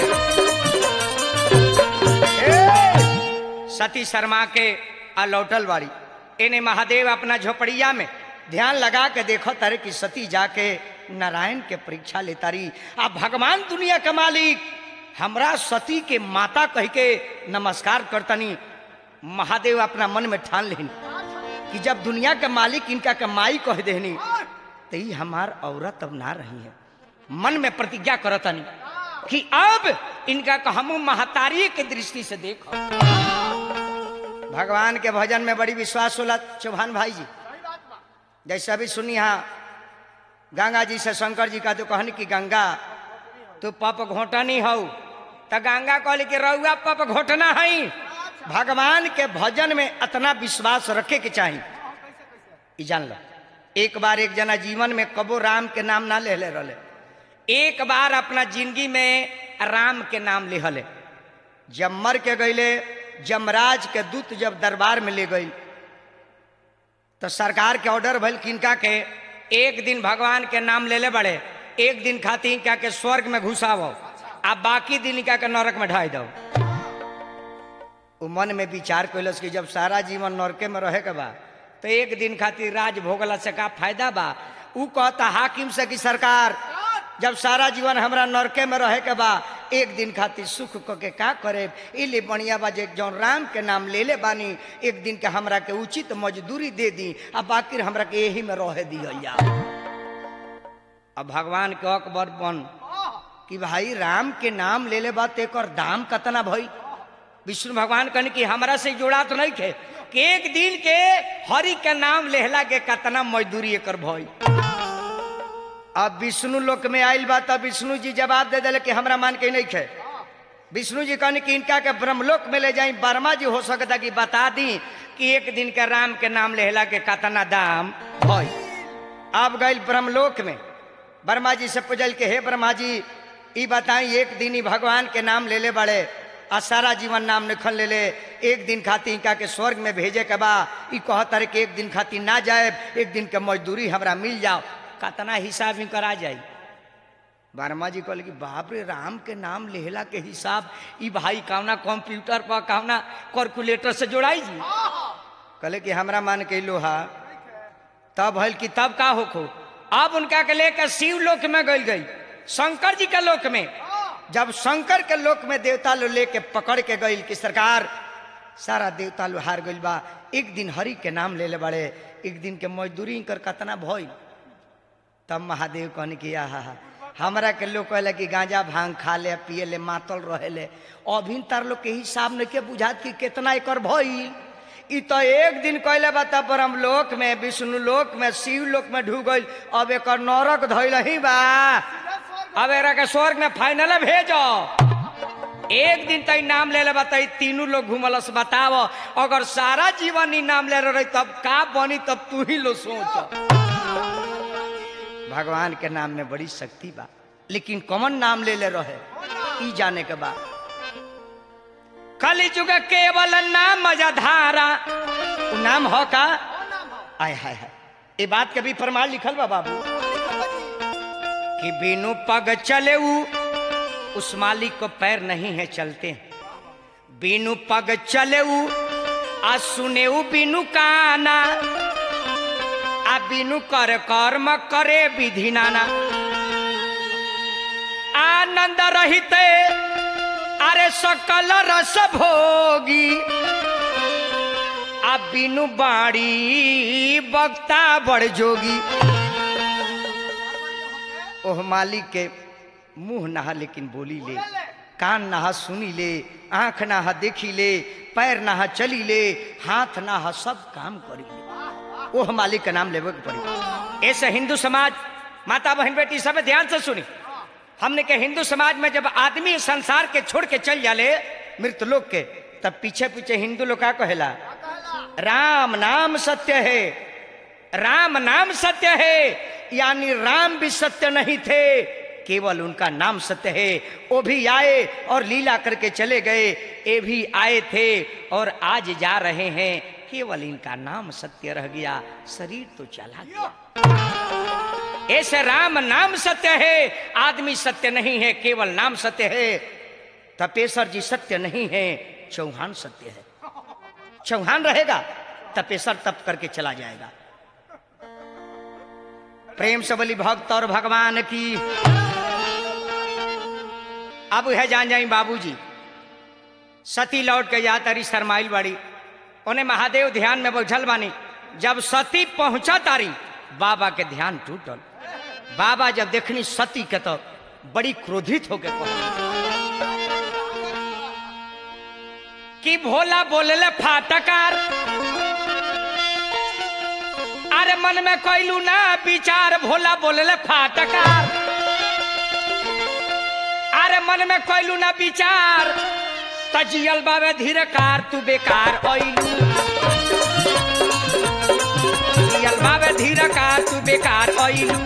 ए, सती शर्मा के आ लौटल बाड़ी एने महादेव अपना झोपड़िया में ध्यान लगा के देखो तारे कि सती जाके नारायण के परीक्षा लेता रही आ भगवान दुनिया के मालिक हमरा सती के माता कह के नमस्कार करतनी महादेव अपना मन में ठान लेनी कि जब दुनिया के मालिक इनका के माई कह देनी तो ही हमार औरत अब ना रही है मन में प्रतिज्ञा करतनी कि अब इनका का हम महतारी के दृष्टि से देखो भगवान के भजन में बड़ी विश्वास होला चौहान भाई जी सही बात बा जैसे अभी सुनी हाँ गंगा जी से शंकर जी का तो कहनी कि गंगा तू पप घोटनी हऊ तो गंगा कहली कि रउआ पप घोटना हई भगवान के भजन में इतना विश्वास रखे के चाहिए ई जान लो एक बार एक जना जीवन में कबो राम के नाम ना ले ले रहे एक बार अपना जिंदगी में राम के नाम लिहले जब मर के गईले जमराज के दूत जब दरबार में ले गई तो सरकार के ऑर्डर भइल किनका के एक दिन भगवान के नाम ले ले बड़े एक दिन खातिर इनका के स्वर्ग में घुसावो आ बाकी दिन इनका के नरक में ढाई दो उ मन में विचार कैलस कि जब सारा जीवन नरके में रहे के बा तो एक दिन खातिर राज भोगला से का फायदा बा उ कहता हाकिम से कि सरकार जब सारा जीवन हमरा नरके में रहे के बा एक दिन खातिर सुख क के का करे इले बढ़िया बा जे जौन राम के नाम ले ले बानी एक दिन के हमरा के उचित मजदूरी दे दी आ बाकी हमरा के यही में रहे दिया जा अब भगवान के अकबर बन कि भाई राम के नाम ले ले बात एक दाम कतना भई विष्णु भगवान कहने कि हमरा से जोड़ा तो नहीं थे कि एक दिन के हरि के नाम लेहला के कतना मजदूरी एकर भई अब विष्णु लोक में आयल बा तब विष्णु जी जवाब दे दिले कि हमरा मान के नहीं खे विष्णु जी कहने कि इनका के ब्रह्मलोक में ले जाई वर्मा जी हो सकता कि बता दी कि एक दिन के राम के नाम लेहला के कतना दाम भई अब गई ब्रह्मलोक में वर्मा जी से पूछल के हे ब्रह्मा जी ई बताई एक दिन ही भगवान के नाम ले ले बड़े आ सारा जीवन नाम निखल ले ले एक दिन खातिर इनका के स्वर्ग में भेजे के बा ई कहतर कि एक दिन खातिर ना जाए एक दिन के मजदूरी हमरा मिल जाओ कतना हिसाब में करा जाई वर्मा जी कहल कि बाप रे राम के नाम लेहला के हिसाब ई भाई कावना कंप्यूटर पर कावना कैलकुलेटर से जोड़ाई जी कहले कि हमरा मान के लोहा तब हल कि तब का होखो अब उनका के लेकर शिव लोक में गई गई शंकर जी के लोक में जब शंकर के लोक में देवता लो लेके पकड़ के गई कि सरकार सारा देवता लो हार गइल बा एक दिन हरि के नाम ले ले बड़े एक दिन के मजदूरी इनकर कतना भइल तब महादेव कहने कि आहा हमरा के लोग कहले कि गांजा भांग खा ले पिए ले मातल रहे ले अभी तार लोग के हिसाब नहीं के बुझात कि कितना एकर भइल ई तो एक दिन कहले बा तब ब्रह्म लोक में विष्णु लोक में शिव लोक में ढू गइल अब एकर नरक धइल ही बा अब एकरा के स्वर्ग में फाइनल भेजो एक दिन तई नाम ले ले बताई तीनों लोग घूमलस बताव अगर सारा जीवन ही नाम ले रही तब का बनी तब तू ही लो सोच भगवान के नाम में बड़ी शक्ति बा लेकिन कौन नाम ले ले रहे ई जाने के बाद कली जुग केवल नाम मजाधारा उ नाम हो का आय हाय हाय ये बात के भी प्रमाण लिखल बा बाबू कि बिनु पग चले ऊ उस मालिक को पैर नहीं है चलते बिनु पग चले ऊ आ सुने ऊ बिनु काना आ बिनु कर कर्म करे विधि नाना आनंद रहिते अरे सकल रस भोगी आ बिनु बाड़ी बक्ता बड़ जोगी ओह मालिक के मुंह नहा लेकिन बोली ले कान नहा सुनी ले आंख नहा देखी ले पैर नहा चली ले हाथ नहा सब काम करी ले ओह मालिक का नाम लेवे के पड़ी ऐसे हिंदू समाज माता बहन बेटी सब ध्यान से सुनी हमने के हिंदू समाज में जब आदमी इस संसार के छोड़ के चल जाले मृत लोग के तब पीछे पीछे हिंदू लोग का कहेला राम नाम सत्य है राम नाम सत्य है यानी राम भी सत्य नहीं थे केवल उनका नाम सत्य है वो भी आए और लीला करके चले गए ये भी आए थे और आज जा रहे हैं केवल इनका नाम सत्य रह गया शरीर तो चला गया ऐसे राम नाम सत्य है आदमी सत्य नहीं है केवल नाम सत्य है तपेश्वर जी सत्य नहीं है चौहान सत्य है चौहान रहेगा तपेश्वर तप करके चला जाएगा प्रेम से बलि भक्त और भगवान की अब है जान जाई बाबूजी सती लौट के जा तारी शरमाइल बाड़ी उन्हें महादेव ध्यान में बैठल बानी जब सती पहुंचा तारी बाबा के ध्यान टूटल बाबा जब देखनी सती के तो बड़ी क्रोधित होके कि भोला बोलले फाटकार अरे मन में कैलू ना विचार भोला बोलले फाटकार अरे मन में कैलू ना विचार तजियल बाबे धीरे कार तू बेकार ऐलू जियल बाबे धीरे कार तू बेकार ऐलू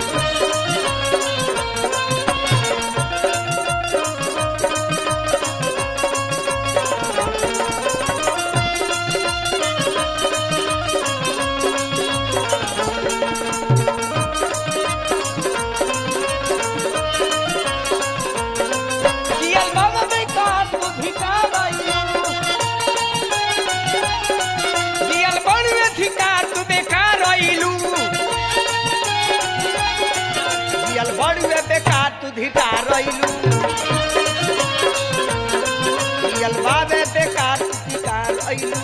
जियल बाबे बेकार तू भिकार ऐलू जियल बड़वे धिकार तू बेकार ऐलू जियल बड़वे बेकार तू धिकार ऐलू जियल बाबे बेकार तू धिकार ऐलू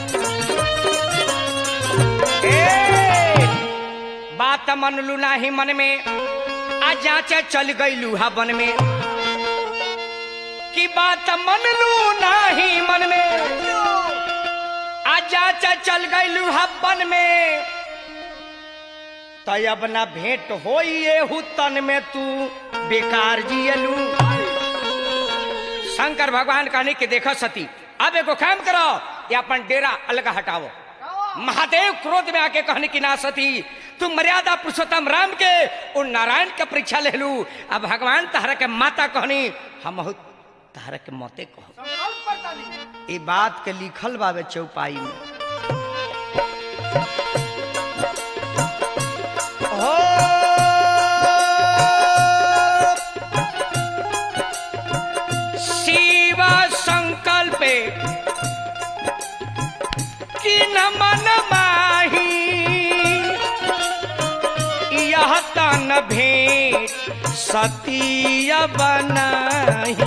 ए बात मनलू नाही मन में आ जाचे चल गईलू हा बन में की बात मन लू नाही मन में आजा चा चल गईलू हब्बन में तय अब ना भेंट होई एहू तन में तू बेकार जियलू शंकर भगवान कहने के देखो सती अब एगो काम करो ये अपन डेरा अलग हटाओ महादेव क्रोध में आके कहने की ना सती तुम मर्यादा पुरुषोत्तम राम के और नारायण के परीक्षा ले लू अब भगवान तहरा के माता कहनी हम बहुत तहरा के मौते कहो संकल्प करता नहीं ये बात के लिखल बाबे चौपाई में हो शिव संकल्प कि न मन माही यह तन भेंट सतीय बनाही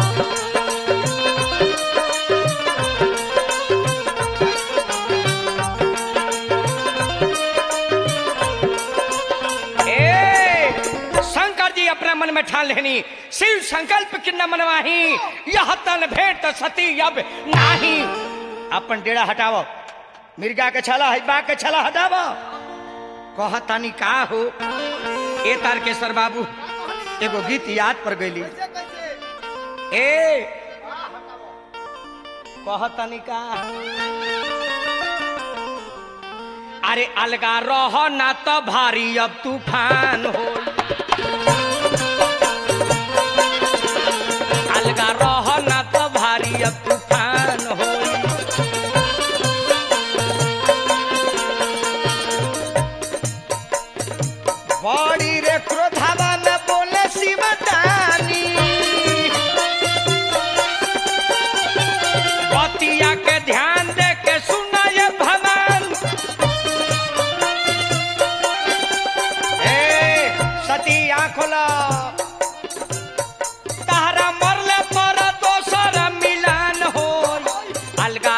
ए शंकर जी अपने मन में ठान लेनी शिव संकल्प किन्न मनवाही यह तन भेंट सती अब नाही अपन डेरा हटावो मिर्गा के छला है बा के छला हटावो कहतानी का हो ए तारकेश्वर बाबू एगो गीत याद पर गईली कैसे कैसे ए वाह हटाओ कहतानी का अरे अलगा रह ना तो भारी अब तूफान हो अलगा रह ना तो भारी अब तूफान हो बड़ी रे क्रोधावा में बोले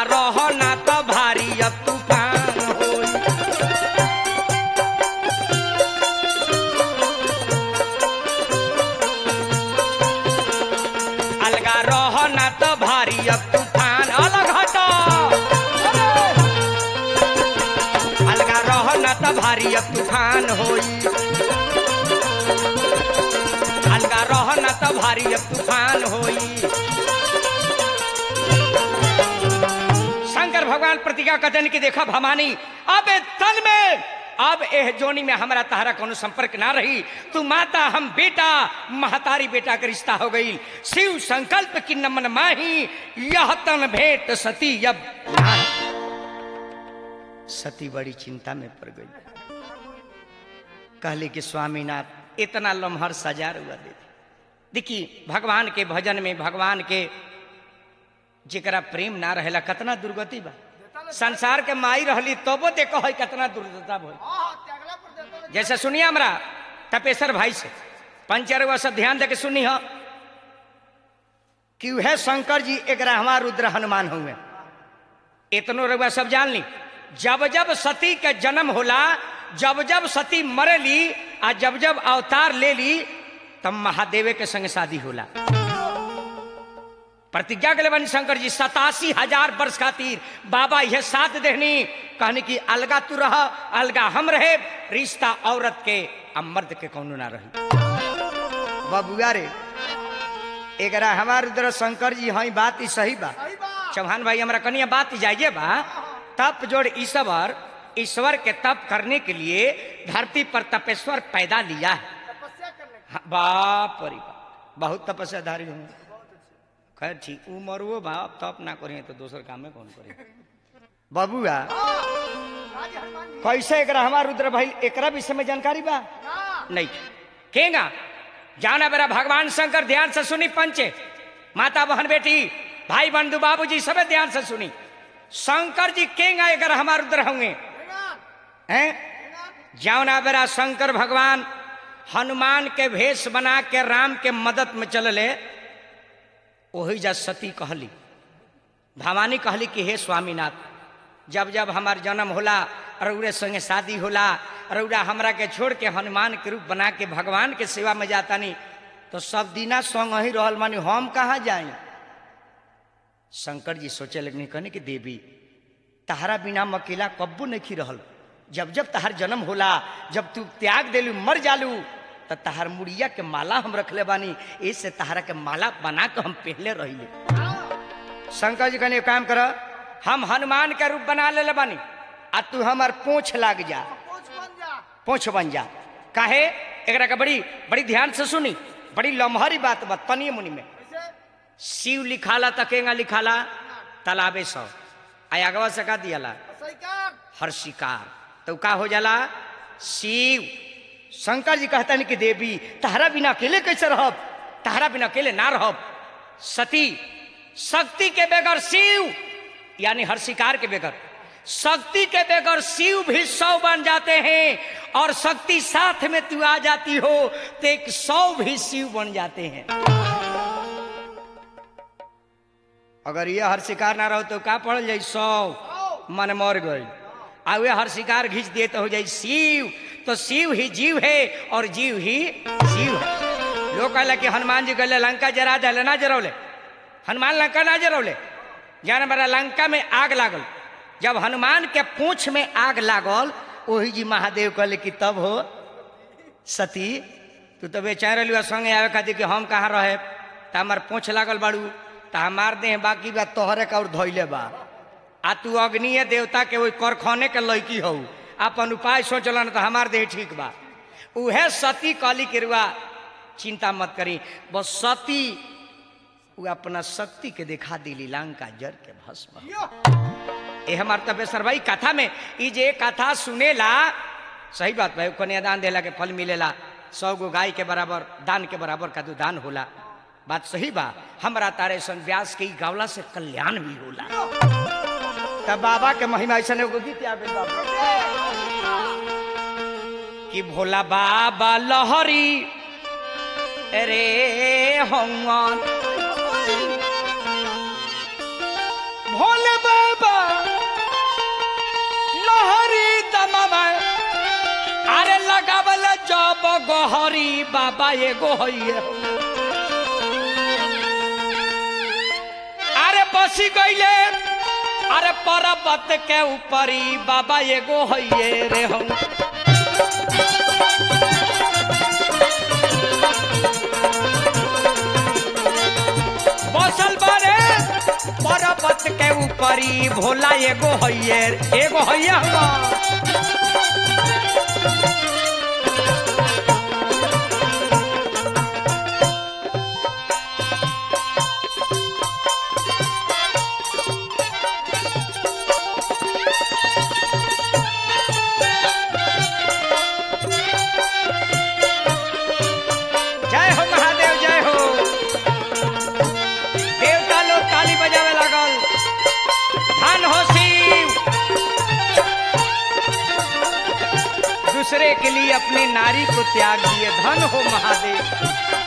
रह ना तो भारी अब तूफान होई अलगा रह ना तो भारी अब तूफान अलग हटो अलगा रह ना तो भारी अब तूफान होई अलगा रह ना तो भारी अब तूफान होई शंकर भगवान प्रतिज्ञा कथन की देखा भवानी अब ए तन में अब एह जोनी में हमारा तहरा कोनो संपर्क ना रही तू माता हम बेटा महतारी बेटा का रिश्ता हो गई शिव संकल्प की नमन माही यह तन भेंट सती अब नाही। सती बड़ी चिंता में पड़ गई कहली कि स्वामीनाथ इतना लम्हर सजार हुआ दे देखिए भगवान के भजन में भगवान के जेकरा प्रेम ना रहेला कितना दुर्गति बा संसार के माई रहली तबो देखो है कितना दुर्दशा भइल हाँ त्यागला पर देता ले। जैसे सुनिए हमरा तपेश्वर भाई से पंचरवा सब ध्यान दे के सुनी हो कि वह शंकर जी एक रहमा रुद्र हनुमान हुए इतनो रउआ सब जान ली जब जब सती के जन्म होला जब जब सती मरेली आ जब जब अवतार ले ली तब महादेवे के संग शादी होला प्रतिज्ञा के बनी शंकर जी सतासी हजार वर्ष खातिर बाबा यह साथ देहनी कहनी कि अलगा तू रह अलगा हम रहे रिश्ता औरत के आ मर्द के कौनो ना रही बबुआ रे एकरा हमार उधर शंकर जी हई बात ई सही बा सही बात चौहान भाई हमरा कनिया बात जाइए बा तप जोड़ ईश्वर ईश्वर के तप करने के लिए धरती पर तपेश्वर पैदा लिया है तपस्या करने का हाँ, बाप रे बाप बहुत तपस्याधारी हूँ खैर ठीक उमर वो बाप तप ना करें तो दोसर काम में कौन करे बबुआ हाँ, राज हनुमान जी कैसे एकरा हमार रुद्र भाई एकरा विषय में जानकारी बा ना नहीं केगा जाना बेरा भगवान शंकर ध्यान से सुनी पंचे माता बहन बेटी भाई बंधु बाबूजी सबे ध्यान से सुनी शंकर जी केगा अगर हमार रुद्र होंगे भगवान हैं भगवान जावना बेरा शंकर भगवान हनुमान के भेष बना के राम के मदद में चलले ओही जा सती कहली भवानी कहली कि हे स्वामीनाथ जब जब हमार जन्म होला रउरे संगे शादी होला रउरा हमरा के छोड़ के हनुमान के रूप बना के भगवान के सेवा में जातानी तो सब दिना संग ही रहल मानी हम कहाँ जाई शंकर जी सोचे लगनी कहने कि देवी तहरा बिना हम अकेला कब्बू नहीं रहल जब जब तहार जन्म होला जब तू त्याग देलू मर जालू तो तहार मुड़िया के माला हम रखले बानी इससे तहारा के माला बना के हम पहले रहिले शंकर जी कहने काम कर हम हनुमान के रूप बना ले बानी आ तू हमार पूछ लाग जा पहुंच बन जा पूछ बन जा काहे एकरा के बड़ी बड़ी ध्यान से सुनी बड़ी लम्हरी बात बा तनी मुनि में कैसे शिव लिखाला तकेगा लिखाला तालाबे सौ आगवा से का दियाला सही कर हर शिकार तो का हो जाला शिव शंकर जी कहता कि देवी तहरा बिना अकेले कैसे रहब तहरा बिना अकेले ना रहब सती शक्ति के बगैर शिव यानी हर शिकार के बगैर शक्ति के बगैर शिव भी सौ बन जाते हैं और शक्ति साथ में तू आ जाती हो तो एक सौ भी शिव बन जाते हैं अगर ये हर शिकार ना रहो तो का पड़ जाई सौ मन मर गई आ वे हर शिकार घींच दिए तो हो जाए शिव तो शिव ही जीव है और जीव ही शिव है लोग कहला कि हनुमान जी कहले लंका जरा दे ना जरौले हनुमान लंका ना जरौले जान बड़ा लंका में आग लागल जब हनुमान के पूंछ में आग लागल वही जी महादेव कहले कि तब हो सती तू तो बेचार रहलू संगे आवे खातिर कि हम कहाँ रहे त हमार पूछ लागल बाड़ू त हमार देह बाकी बा तोहरे का और धोइले बा आ तू अग्निय देवता के वही करखने के लड़की हो अपन उपाय सोचलन तो हमार देह ठीक बा उहे सती कहली के रुआ चिंता मत करी बस सती उ अपना शक्ति के दिखा दिली लंका जर के भस्म यो ए हमार तपेश्वर भाई कथा में ई जे कथा सुनेला सही बात भाई कन्यादान देला के फल मिलेला सौ गो गाय के बराबर दान के बराबर का दो दान होला बात सही बा हमरा तारे सन व्यास के ई गावला से कल्याण भी होला तब बाबा के महिमा ऐसा एगो गीत याद है बाबा कि भोला बाबा लहरी रे हनुमान भोले बाबा हरी बाबा एगो हइये अरे बसी गईले अरे पर्वत के ऊपरी बाबा एगो हइये रे हम बसल बारे पर्वत के ऊपरी भोला एगो हइये एगो हइये हुआ जय हो महादेव जय हो देवता लोग ताली बजावे लागल धन हो शिव दूसरे के लिए अपनी नारी को त्याग दिए धन हो महादेव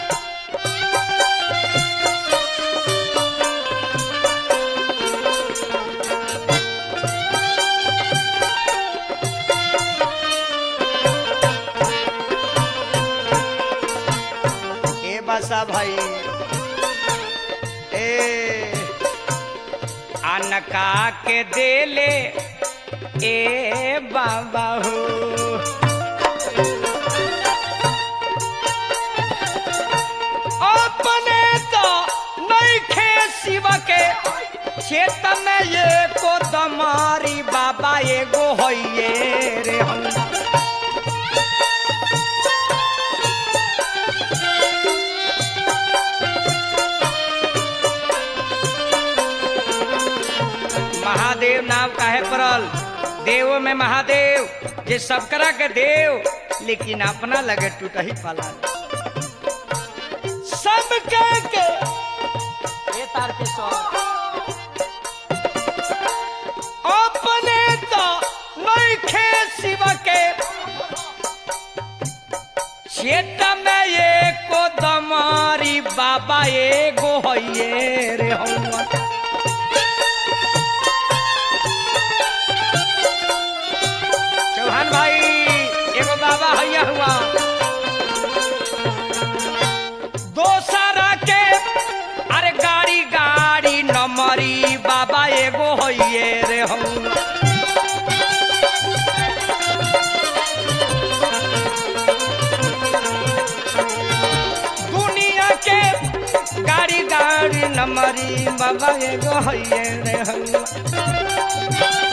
ए बसा भाई ए अनका के देले ए बाबा हो अपने तो नहीं खे शिव के चेतन ये को दमारी बाबा एगो होइए रे हम महादेव नाम काहे पड़ल देव में महादेव जे सब करा के देव लेकिन अपना लगे टूट ही पाला सब कह के ये तार के सौ अपने तो नहीं खे शिव के चेत में ये को दमारी बाबा एगो हइये रे हम चौहान भाई एगो बाबा हैया हुआ दोसरा के अरे गाड़ी गाड़ी नंबरी बाबा एगो हैये रे हम दुनिया के गाड़ी गाड़ी नंबरी बाबा एगो हैये रे हम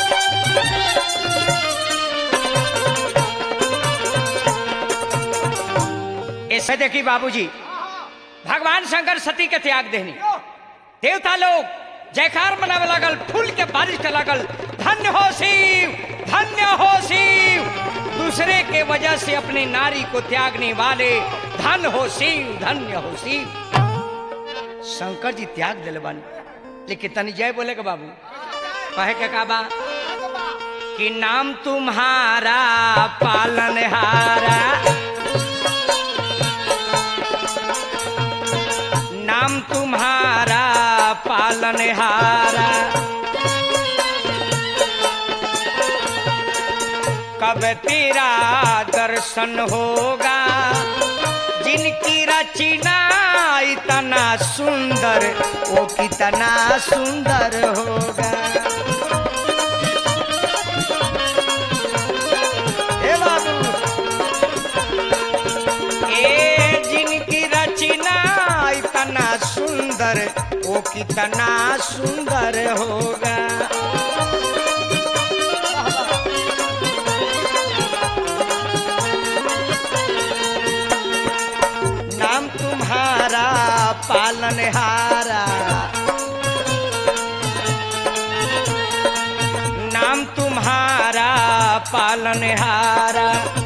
ऐसे देखी बाबूजी भगवान शंकर सती के त्याग देनी देवता लोग जयकार मनावे लागल फूल के बारिश के लागल धन्य हो शिव धन्य हो शिव दूसरे के वजह से अपनी नारी को त्यागने वाले धन हो शिव धन्य हो शिव शंकर जी त्याग दिले बानी लेकिन तनी जय बोले के बाबू कहे के का बा कि नाम तुम्हारा पालनहारा नाम तुम्हारा पालनहारा कब तेरा दर्शन होगा जिनकी रचना इतना सुंदर वो कितना सुंदर होगा हे बाबू ए जिनकी रचना इतना सुंदर वो कितना सुंदर होगा नाम तुम्हारा पालनहारा नाम तुम्हारा पालनहारा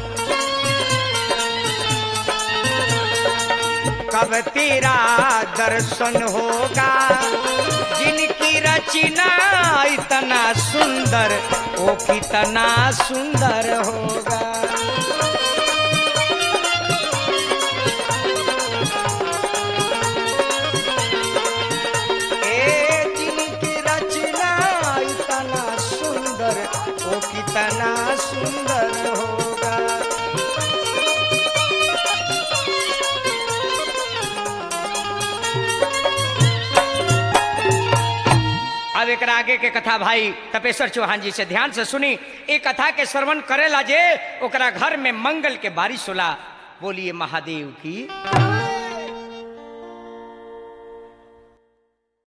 कब तेरा दर्शन होगा जिनकी रचना इतना सुंदर वो कितना सुंदर होगा ए जिनकी रचना इतना सुंदर वो कितना सुंदर होगा अब एक आगे के कथा भाई तपेश्वर चौहान जी से ध्यान से सुनी ये कथा के श्रवण करेला जे ओकरा घर में मंगल के बारिश होला बोलिए महादेव की